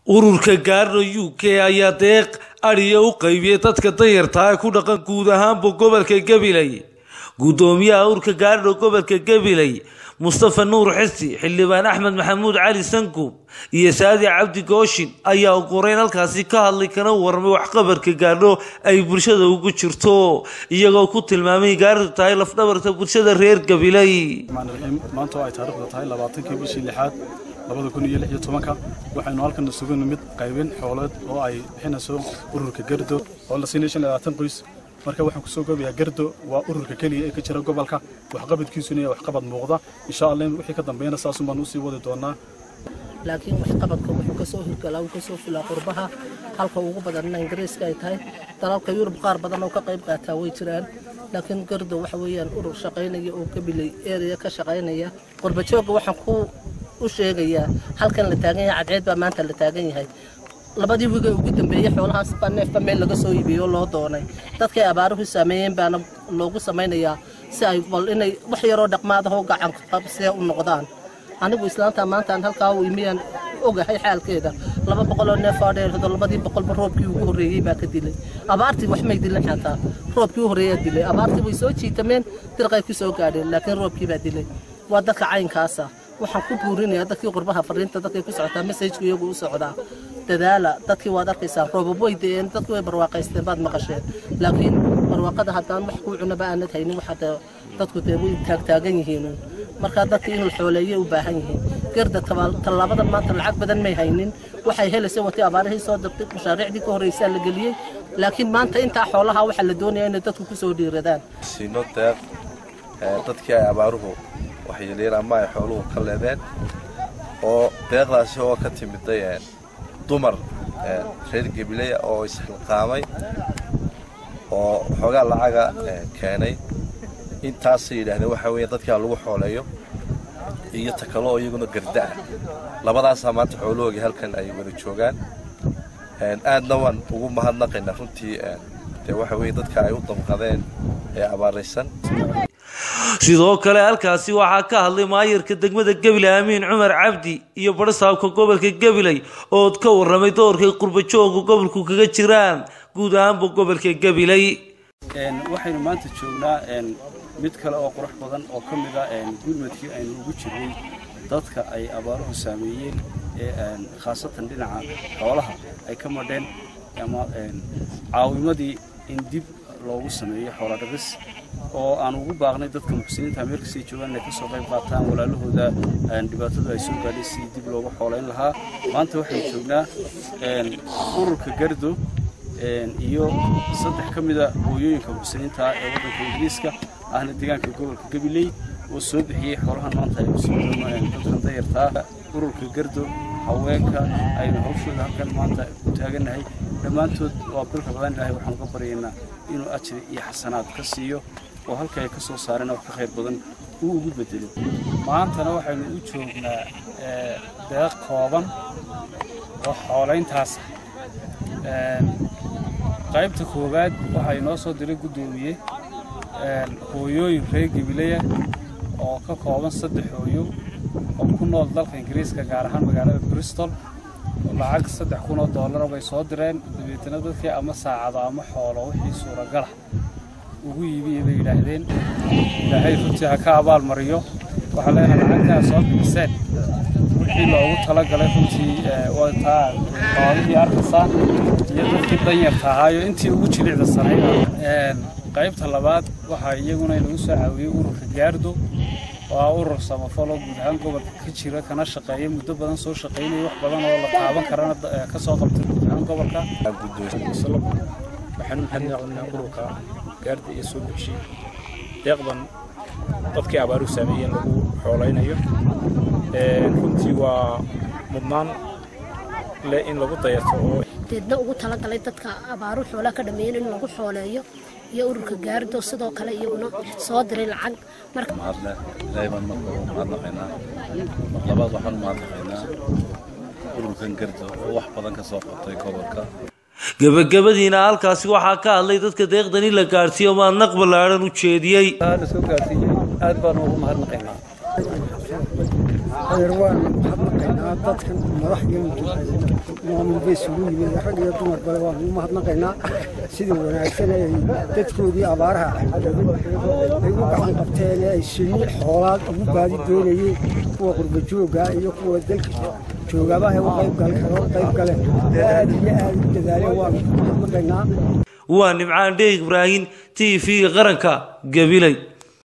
ururka gaarno u k ayaa deeq adhiya u qaybiyey dadka danyarta ee ku dhaqan guud ahaanba gobolka gabiley guddoomiyaha ururka gaarno gobolka gabiley mustafa nuur xisi xildhibaan axmed maxamuud cali sankuub iyo saadi cabdi gooshin ayaa ugureyn halkaasi ka hadlay kana warramay waxqabarka gaarno ay bulshada ugu jirto iyagoo ku tilmaamay gaardu tahay lafdhabarta bulshada reer gabiley maanta oo ay taariikhda tahay labaatankii bishii lixaad labada kun iyo lix iyo tobanka waxaynu halkan isugu nimid qaybin xoolood oo ay bixinayso ururka gardo oo la siinay shan iyo labaatan qoys marka waxaan kusoo goobayaa gardo waa ururka keliya ee ka jira gobolka waxqabadkiisuna iyo waxqabad muuqda insha allah wixii ka dambeeyana saasun baan usii wadi doonaa laakiin waxqabadka wuxuu kasoo hirgalaa uu kasoo fulaa qurbaha halka ugu badanna ingiriiska ay tahay dalalka yurub qaar badan oo ka qayb qaataa way jiraan laakiin gardo waxa weeyaan urur shaqaynaya oo gabiley area ka shaqaynaya qurbajooga waxaan ku u sheegayaa halkan la taagan yahay cadceed baa maanta la taagan yahay labadii wiga ugu dambeeyey xoolahaas baa neefba meel laga soo iibiyey oo loo doonay dadkay abaaruhu saameeyeen baana loogu samaynayaa si ay bal inay wax yaroo dhaqmaadahoo gacan qabsee u noqdaan anigu islaantaa maantaan halkaa u imiyaan ogahay xaalkeeda laba boqoloo neef oo dheerado labadii boqolba roobkii ugu horreeyey baa ka dilay abaartii wax may dilin xataa roobkii u horreeyaa dilay abaartii way soo jiitameen dirqay ku soo gaadheen laakiin roobkii baa dilay waa dadka caynkaasa waxaan ku buurinayaa dadkii qurbaha fariinta dadkay ku socotaa mesajku iyagu u socdaa dadaala dadkii waad arkaysaan roobab way de'een dadkii way barwaaqaysteen baad maqasheen laakiin barwaaqada haddaan wax kuu cunaba aanad haynin waxaa dadku dee way taagtaagan yihiin markaa dadkii in la xooleeyay u baahan yihiin garda tallaabada maanta lacag badan may haynin waxay helaysa watay abaarihii soo dirtay mashaariicdii ka horreysaa la geliyey laakiin maanta intaa xoolaha waxaa la doonaya inay dadku ku soo dhiiradaan siino deeq dadkii ay abaaruhu waxyeeleen ama ay xooluhu ka leedeen oo deeqdaasi oo ka timiday dumar reer gabileya oo isxilqaamay oo xoogaa lacaga keenay intaasay yidhaahdeen waxaa weeye dadkaa lagu xooleeyo iyo takalo oo iyaguna garda ah labadaasaa maanta xoolahoogii halkan ay wada joogaan aadna waan ugu mahadnaqaynaa runtii dee waxa weye dadka ay u damqadeen ee abaaraysan sidoo kale halkaasi waxaa ka hadlay maayarka degmada gabiley amiin cumar cabdi iyo barsaabka gobolka gabiley oo ka warramay doorkay qurbajooga gobolku kaga jiraan guud ahaanba gobolka gabiley waxaynu maanta joognaa mid kale oo qurux badan oo ka mid a gurmadkii aynu ugu jirnay dadka ay abaaruhu saameeyeen ee khaasatan dhinaca xoolaha ay ka madheen ama caawimadii in dib loogu sameeyo xoola dhaqis oo aan ugu baaqnay dadka muxsiniinta meelkasii joogaan inay kasoo qayb qaataan walaalahooda dhibaatadu ay soo gaadhay sidii dib loogu xoolayn lahaa maanta waxaynu joognaa ururka gardo iyo saddex ka mida hooyooyinka muxsiniinta ee waddanka ingiriiska ahna deegaanka gobolka gabiley oo soo bixiyey xoolahan maanta ay usoo dadkan dayartaa ururka gardo haweenka aynu hawshooda halkan maanta u taagannahay dhammaantood waa bilka badan ilaahay waxaan uga baryaynaa inuu ajri iyo xasanaad ka siiyo oo halka ay ka soo saareen wax ka khayr badan uu ugu bedelo maantana waxaynu u joognaa deeq kooban oo xoolayntaas qaybta koowaad waxaa inoo soo diray guddoomiye hooyooyin reer gabileya oo ka kooban saddex hooyo oo ku nool dalka ingiriiska gaar ahaan magaalada bristol lacag saddex kun oo doollara bay soo direen dabeetana dadkii ama saacado ama xoolo wixii suuragala ugu iibiyey bay yidhaahdeen ilaahay runtii ha ka abaal mariyo waxaa leenahay lacagtaa soo bixiseen wixii loogu talagalay runtii wataa xoolihii arkaysaa iyo dadkii danyarta ahaayo intii ugu jilicda sanayd qaybta labaad waxaa iyaguna inagu soo caawiyey ururka gaardo waa urur samafaloo guud ahaan gobolka ka jira kana shaqeeya muddo badan soo shaqaynaya wax badan oo la taaban karana ka soo qabtay guud ahaan gobolka waxaanu mahadnaqnaa ururka gaarda iyo soo bixishay deeqdan dadkii abaaruhu saameeyeen lagu xoolaynayo runtii waa mudnaan leh in lagu dayarto oo deedna ugu talagalay dadka abaaru xoolaha ka dhameeyeen in lagu xooleeyo iyo ururka gaardo sidoo kale iyaguna soo diray lacag mahadle dayban marka mahadnaqaynaa labaad waxaan mahadnaqaynaa ururkan gardo oo wax badan ka soo qabtay gobolka gebagabadiina halkaasi waxaa ka hadlay dadka deeqdani la gaadhsiiyo maadnaq ballaadhan u jeediyey lasoo gaarsiiyey aad baan ugu mahadnaqaynaa waan mahadnaqaynaa mahadnaqaynaa dadkan madax iyo maamul bay isugu yimid rag iyo dumar bale waan ugu mahadnaqaynaa sida wanaagsan ay dadkoodii abaaraha cagdabay ay u gacan qabteen ee ay shinni xoolaad ugu baadi doonayeen kuwa qurba jooga iyo kuwa dalka joogaba ay u qayb galeen aad iyo aad u dadaaleen waan ugu mahadnaqaynaa waa nimcaan dheeg ibraahin t v qaranka gabiley